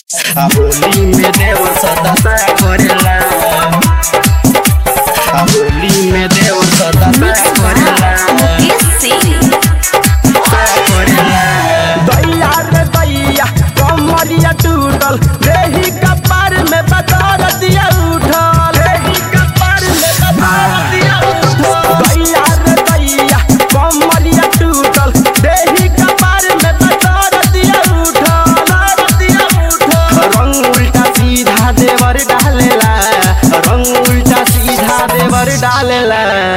आ होली में देव सदा सा करेला आ होली में देव सदा सा करेला सा करेला दैया रे दैया कमरिया टूटल देही कपार में बदर दिया उठल देही कपार में बदर दिया उठल दैया रे दैया कमरिया टूटल देही कपार में बदर दिया उठल दिया उठल रंग उल्टा सीधा देवर डालेला रंग उल्टा सीधा देवर डालेला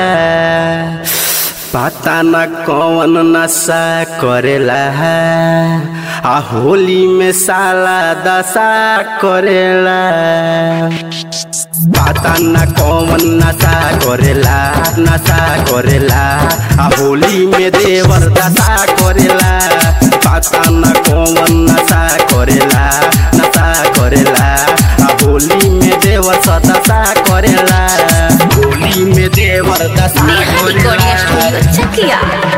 पता न कौन नशा करेला है आ होली में साला दशा करेला पता न कौन नशा करेला नशा करेला आ होली में देवर दशा करेला पता न कौन नशा करेला नशा करेला आ होली में देवर सदशा करेला होली में देवर दशा करेला चकिया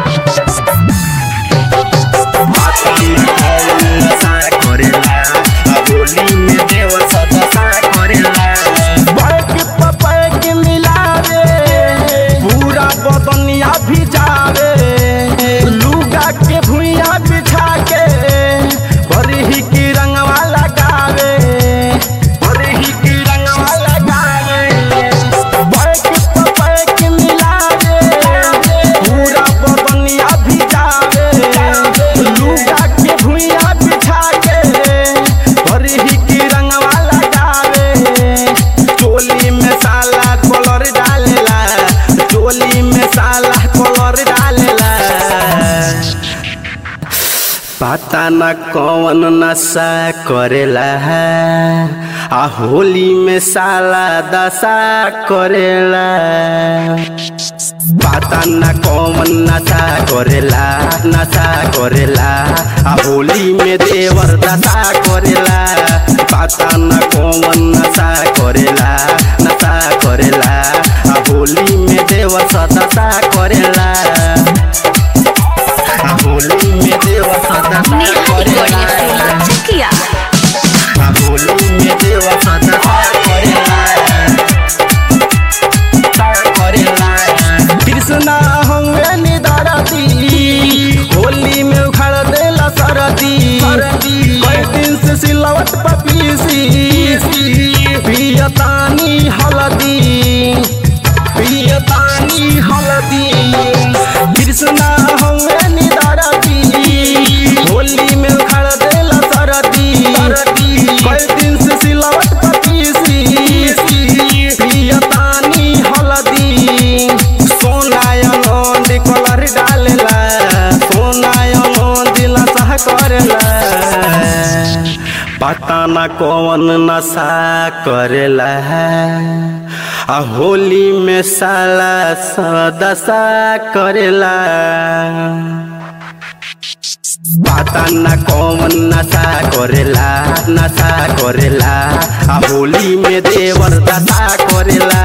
बैक पे बैक मिलावे पूरा बदनिया भिजावे लुगा के भुइया बिछा के बरही की रंगवा लगावे बरही की रंगवा लगावे बैक पे बैक मिलावे पूरा बदनिया भिजावे लुगा के भुइया बिछा के बरही की रंगवा लगावे चोली में साला कलर डालेला चोली में साला कलर डालेला पता न कौन नशा करेला है आ होली में साला दशा करेला पता न कौन नशा करेला नशा करेला आ होली में देवर दशा करेला पता न कौन नशा करेला नशा करेला आ होली में देवर सदशा करेला आ होली में देवर सदशा करेला चकिया आ होली में देवर सदशा करेला कृष्णा होंगे निदारती होली में उखाड़ देला सरदी कई दिन से सिलवट पपीसी पियतानी हलदी पियतानी हलदी कृष्णा होंगे निदारती होली में उखाड़ देला सरदी कई दिन से सिलवट पपीसी पियतानी हलदी सोनायनंद कलर डालेला सोनायनंद नशा करेला पता न कौन नशा करेला है आ होली में साला सदशा करेला पता न कौन नशा करेला नशा करेला आ होली में देवर दशा करेला